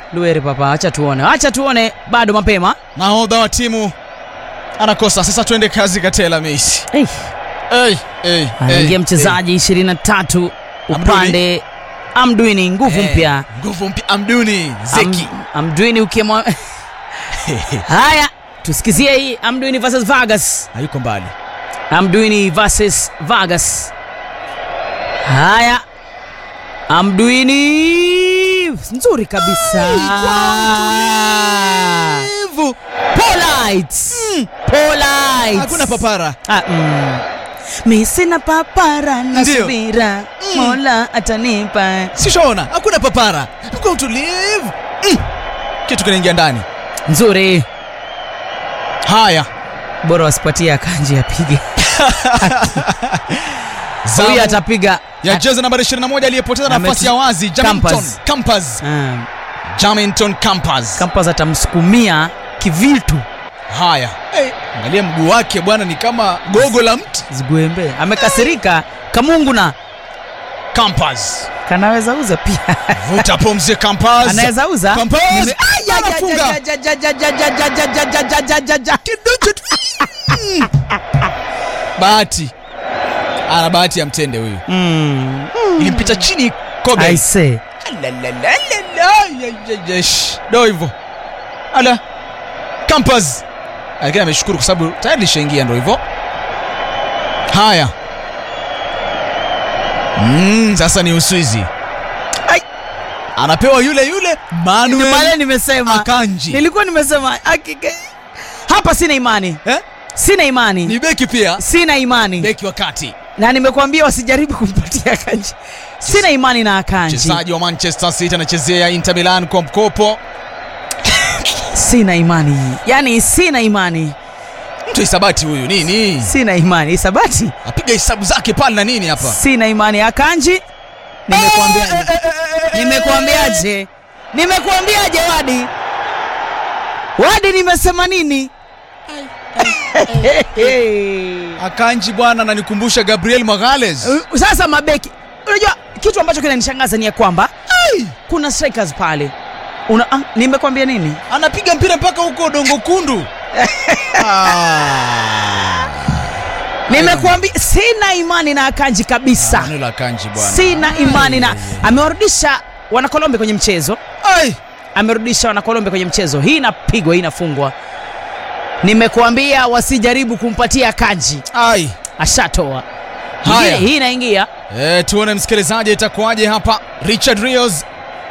Lueri papa, acha tuone, acha tuone, bado mapema. nahodha wa timu anakosa sasa twende kazi katela meisi Hey. hey, hey, Anaingia mchezaji 23 upande Amdwini, nguvu mpya. nguvu mpya amduni zeki Am, Amdwini ukimwa haya, tusikizie hii Amdwini versus Vargas. hayuko mbali Amdwini versus Vargas. Haya, Amdwini nzuri kabisa. Mtulivu. Polite. Polite. hakuna papara Ah, mm. Mi sina papara na Ndio. subira, Mola atanipa. sishaona hakuna papara kwa utulivu mm. kitu kinaingia ndani Nzuri, haya bora wasipatie akanji apige. Zamu Huyu atapiga. ya jezi nambari 21 aliyepoteza Na nafasi Messi- ya wazi Jamington Campas. Campas Ah, Jamington Campas Kampas atamsukumia kivitu haya hey, angalia mguu wake bwana ni kama gogo la mti zigwembe. Amekasirika kamungu na Campas kanaweza uza pia. vuta pumzi Campas Anaweza uza. Campas. Nime- Ai, ai, ai, Anafunga. ai, ai, ai, ai, ai, ai, ai, ai, ai, ai, ai, ai, ai. Kiduchu tu. Mm. bahati ana bahati ya mtende huyu Mm. ilimpita chini kobe I say. do hivyo ala Campas lakini ameshukuru kwa sababu tayari lishaingia ndo hivyo haya mm, sasa ni uswizi Ai. anapewa yule yule Ndio pale Manuel nimesema Akanji nilikuwa nimesema hakika- hapa sina imani eh? sina imani ni beki pia sina imani beki wa kati na nimekuambia wasijaribu kumpatia akanji sina imani na akanji mchezaji wa manchester city anachezea inter milan kwa mkopo sina imani yani sina imani mtu hisabati huyu nini sina imani isabati apiga hesabu zake pale na nini hapa sina imani akanji nimekuambia nimekuambiaje nimekuambiaje wadi wadi nimesema nini akanji bwana ananikumbusha gabriel magales Uh, sasa mabeki unajua kitu ambacho kinanishangaza ni ya kwamba Ai, kuna strikers pale Una, ah, nimekwambia nini anapiga mpira mpaka huko dongo kundu Ah. nimekuambia sina imani na akanji kabisa Neno la kanji bwana sina imani na amewarudisha wanakolombe kwenye mchezo Ai, amerudisha wanakolombe kwenye mchezo hii inapigwa hii inafungwa nimekuambia wasijaribu kumpatia kanji ai. ashatoa Haya. Nyingine, hii inaingia E, tuone msikilizaji itakuwaje hapa richard rios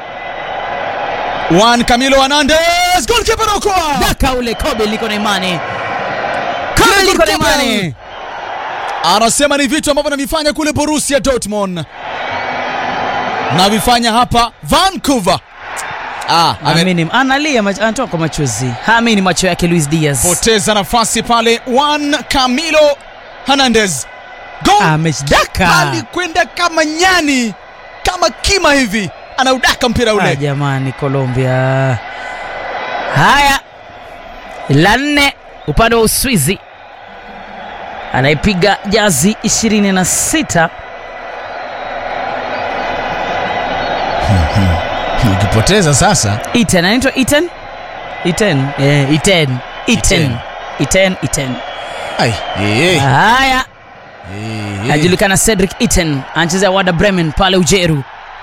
Juan Camilo Hernandez goalkeeper anaokoa daka ule kobe liko na imani kobe liko na imani anasema ni vitu ambavyo navifanya kule Borussia Dortmund navifanya hapa Vancouver. Ah, Amini, analia mach- anatoka kwa machozi haamini macho yake luis diaz amepoteza nafasi pale Juan Camilo Hernandez Goal amedaka alikwenda kama nyani kama kima hivi anaudaka mpira Ah, ule jamani colombia haya la nne upande wa uswizi anaipiga jazi 26 ukipoteza sasa iten anaitwa iten iten eh, iten iten iten iten ai eh, haya eh, eh. anajulikana cedric iten anachezea wada bremen pale ujeru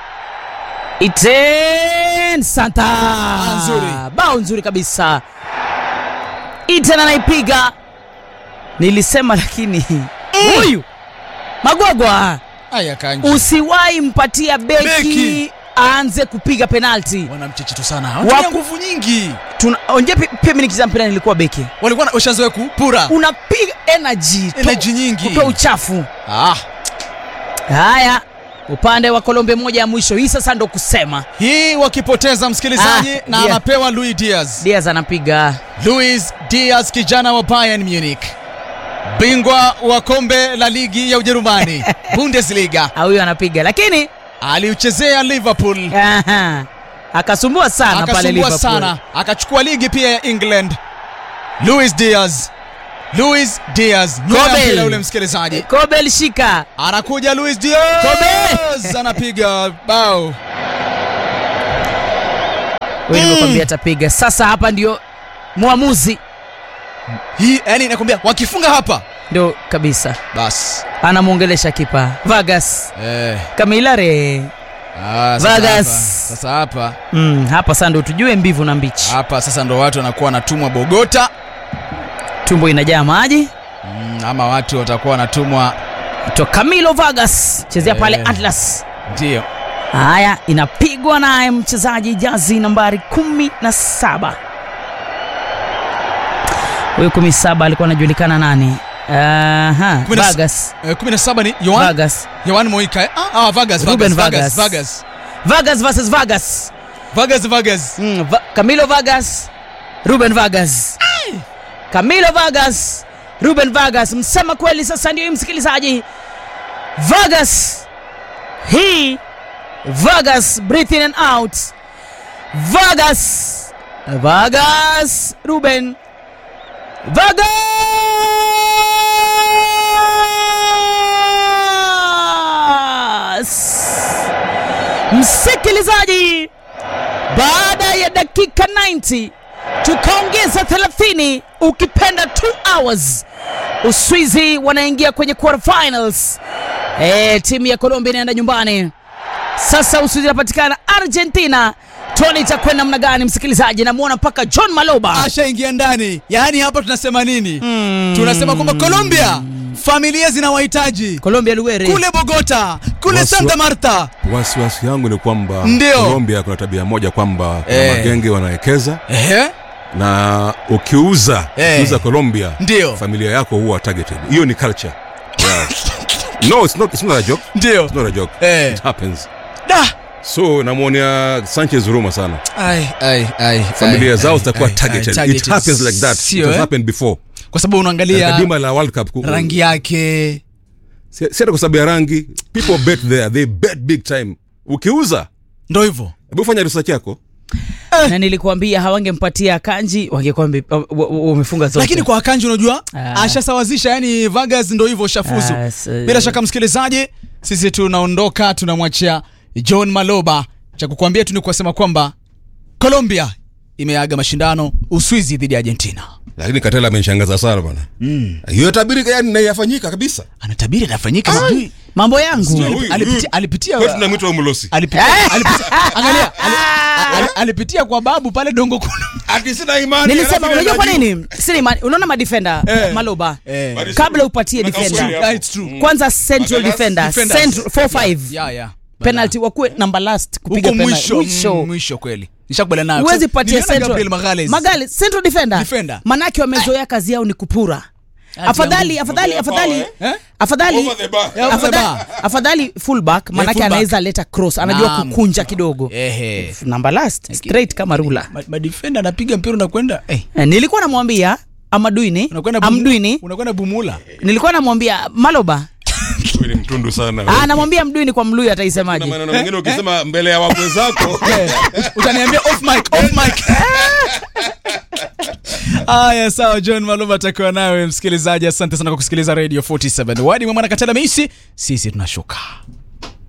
iten santa nzuri. bao nzuri kabisa iten anaipiga nilisema lakini huyu magwagwa Aya kanji usiwahi mpatia beki, Beki. aanze kupiga penalti wana mchecheto sana Waku- wana nguvu nyingi Tuna- onje pi- pia mimi nikicheza mpira nilikuwa beki walikuwa na- washazoea kupura unapiga energy to- Energy nyingi. kutoa uchafu ah, haya upande wa kolombe moja ya mwisho hii sasa ndo kusema hii wakipoteza msikilizaji Ah, na Diaz. anapewa Luis Diaz diaz anapiga Luis Diaz kijana wa Bayern Munich bingwa wa kombe la ligi ya Ujerumani Bundesliga Ah, huyo anapiga lakini aliuchezea Liverpool aha, akasumbua sana pale akasumbua Liverpool. sana akachukua ligi pia ya England Luis Diaz Luis Diaz nyuma ya Kobel. mpira ule msikilizaji Kobel shika anakuja Luis Diaz Kobe. anapiga bao Wewe nimekwambia atapiga. Sasa hapa ndio mwamuzi hii yani nakwambia wakifunga hapa ndio kabisa basi anamwongelesha kipa Vargas eh, Kamilare. ah, sasa Vargas. hapa- sasa hapa Mm, hapa sasa ndio tujue mbivu na mbichi. hapa sasa ndo watu wanakuwa wanatumwa Bogota Tumbo inajaa maji. mm, ama watu watakuwa wanatumwa To Camilo Vargas chezea pale Eh. Atlas. ndio Haya, inapigwa naye mchezaji jazi nambari kumi na saba. Huyu kumi saba alikuwa anajulikana nani? Aha, Kumi na s- Vargas. eh, 17 ni Yohan Vargas. Yohan Moika eh? ah, ah, Vargas Ruben Vargas Vargas. Vargas Vargas versus Vargas. Vargas Vargas Mm, Va Camilo Vargas, Ruben Vargas. Camilo Vargas, Ruben Vargas. Msema kweli sasa ndio hii msikilizaji. Vargas. He Vargas breathe in and out. Vargas. Vargas, Ruben. Vargas. Msikilizaji, baada ya dakika 90 tukaongeza 30 ukipenda 2 hours uswizi wanaingia kwenye quarterfinals e, timu ya colombia inaenda nyumbani sasa uswizi inapatikana argentina tuone itakwenda namna gani msikilizaji namwona mpaka john maloba ashaingia ndani yaani hapa tunasema nini tunasema kwamba Colombia familia zinawahitaji colombia luere kule Bogota kule Waswa- Santa Marta wasiwasi yangu ni kwamba Ndio. Colombia kuna tabia moja kwamba kuna Eh. magenge wanawekeza Ehe, na ukiuza Eh. ukiuza Colombia Ndio. familia yako huwa targeted. Hiyo ni culture. Yeah. no, it's not, it's not a joke. ndio It's not a joke. Eh. It happens. da So namwonea Sanchez huruma sana. ai ai ai Familia ai, zao ai, zitakuwa ai, targeted. ai, targeted. It happens like that. Sio, It has eh? happened before. kwa sababu Katika unaangalia dima la World Cup ku- rangi yake si si hata kwa sababu ya rangi. People bet there. They bet big time. Ukiuza, ndo hivyo hebu fanya research yako. na nilikuambia hawangempatia kanji wangekwambia wamefunga zote lakini kwa akanji unajua Ah. ashasawazisha yani Vargas ndo hivyo shafuzu Ah, so- bila shaka msikilizaji sisi tunaondoka tunamwachia John Maloba cha kukuambia tu ni kusema kwamba Colombia imeaga mashindano Uswizi dhidi ya Argentina Lakini Katela amenishangaza sana bwana. Hiyo tabiri yani na yafanyika kabisa. anatabiri anafanyika sijui mambo yangu Huyu- alipitia- huyu- alipitia- kwetu tunamwita Umulosi. alipitia, alipitia angalia ali, ali, alipitia kwa babu pale dongo kuna Ati sina imani. nilisema alafu unajua kwa anajua. nini sini imani- unaona madefenda Eh. maloba Eh. Bali- kabla upatie Tunaka defender usuli hapo. Yeah, it's true. kwanza central Magalas- defender defenders. central 4-5 yeah, yeah. penalty wakuwe number last kupiga huko penalty mwisho mm, mwisho kweli nishakubaliana nayo huwezi Kwa sababu patia niliona Gabriel central Magalhaes. Magalhaes, central defender Defender. manake wamezoea kazi yao ni kupura afadhali afadhali afadhali Eh? afadhali Over the bar. Yeah, over the afadhali bar. afadhali fullback manake fullback. anaweza leta cross anajua Naam. kukunja kidogo Ehe. number last straight kama rula Ma- madefenda anapiga mpira unakwenda eh, Eh, nilikuwa namwambia amaduini unakwenda Bumu- amduini unakwenda bumula nilikuwa namwambia maloba Huyu ni mtundu sana. Ah, namwambia mduini kwa mluyu Na ataisemaje maneno mengine ukisema mbele ya wakwe zako. Eh, utaniambia off mic, off mic. haya sawa john maluma atakiwa nawe msikilizaji asante sana kwa kusikiliza radio 47 wadi mwamwana katela meisi sisi tunashuka